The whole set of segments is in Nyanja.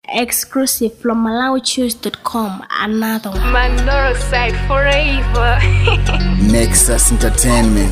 Exclusive from MalawiChoose.com. Another one. Mandoro side forever. Nexus Entertainment.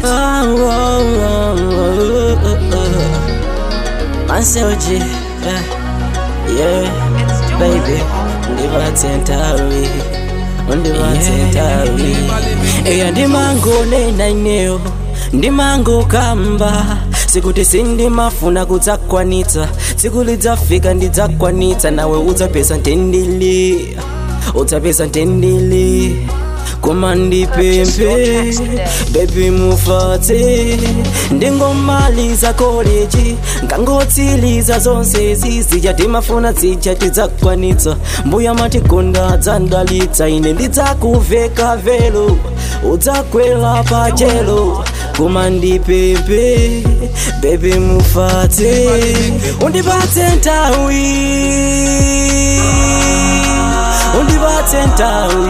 Manseoji, yeah, yeah, baby, ndivatentawi, ndivatentawi, eya ndimango nena ineo, ndimango kamba sikuti sindimafuna kudzakwanitsa tsiku lidzafika ndidzakwanitsa nawe udzapeza ntendele udzapeza ntendele koma ndipempe bebi mufatse ndingomaliza koleji ngangotsiliza zonse zizija timafuna zija tidzakwanitsa mbuya matikonda dzandalitsa ine ndidzakuveka velo udzakwela pachelo koma ndipempe bebi mufatse undipatse ntawi undipatse ntawi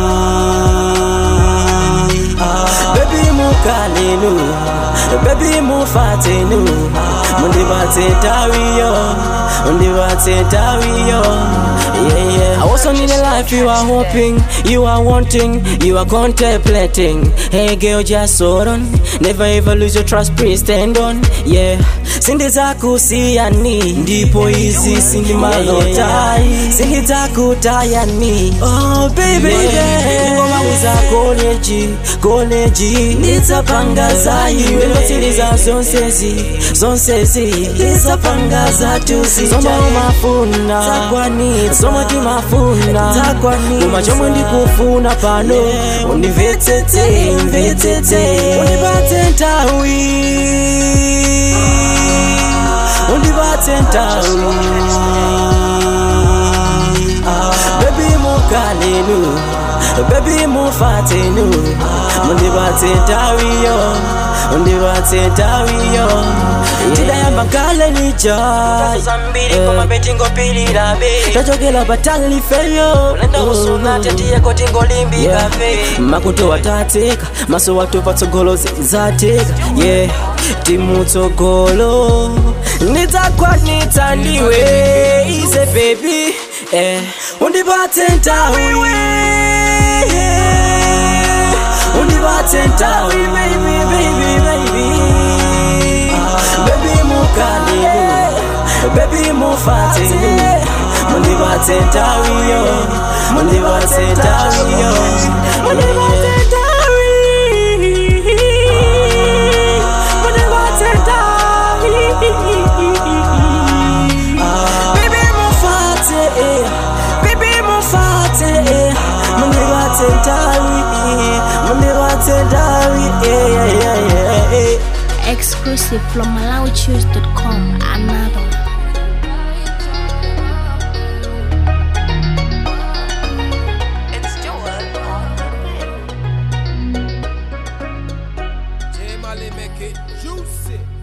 bebi mukalenu bebi mufatenu mundipatse ntawiyo undipatse ntawiyo yeah, yeah. I also need a life you are hoping, you are wanting, you are contemplating. Hey girl, just hold on. Never ever lose your trust, please stand on. Yeah. sindizakusiyani ndipo izi sindimalotai sindidzakutayani oh baby ngoma wiza koleji koleji ndidzapanga za iwe ndotsiliza zonsezi zonsezi ndidzapanga za tusi zomwe umafuna zakwanitsa zomwe timafuna zakwanitsa koma chomwe ndikufuna pano undimvetsetse mvetsetse undipatse ntawi undipatse ntawi bebi mukalenu bebi mufatenu mundipatse ntawiyo undipatse ntawiyo tidayamba kale nija tachokela patali feyo makuto watateka maso watu patsogolo zateka yeah timutsogolo ndidzakwanitsa ndiwe ize bebi eh. undipatse ntawi undipatse ntawi baby, baby, baby. bebi mukalenu bebi mufatenu mundipatse ntawiyo mundipatse ntawiyo mundipatse ntawi mundipatse ntawi Baby mufatse Baby mufatse Mundipatse ntawi Mundipatse ntawi yeah, yeah, yeah, yeah. Exclusive from MalawiChoose.com. Another one. It's Joel on the bed. J Mali make it juicy.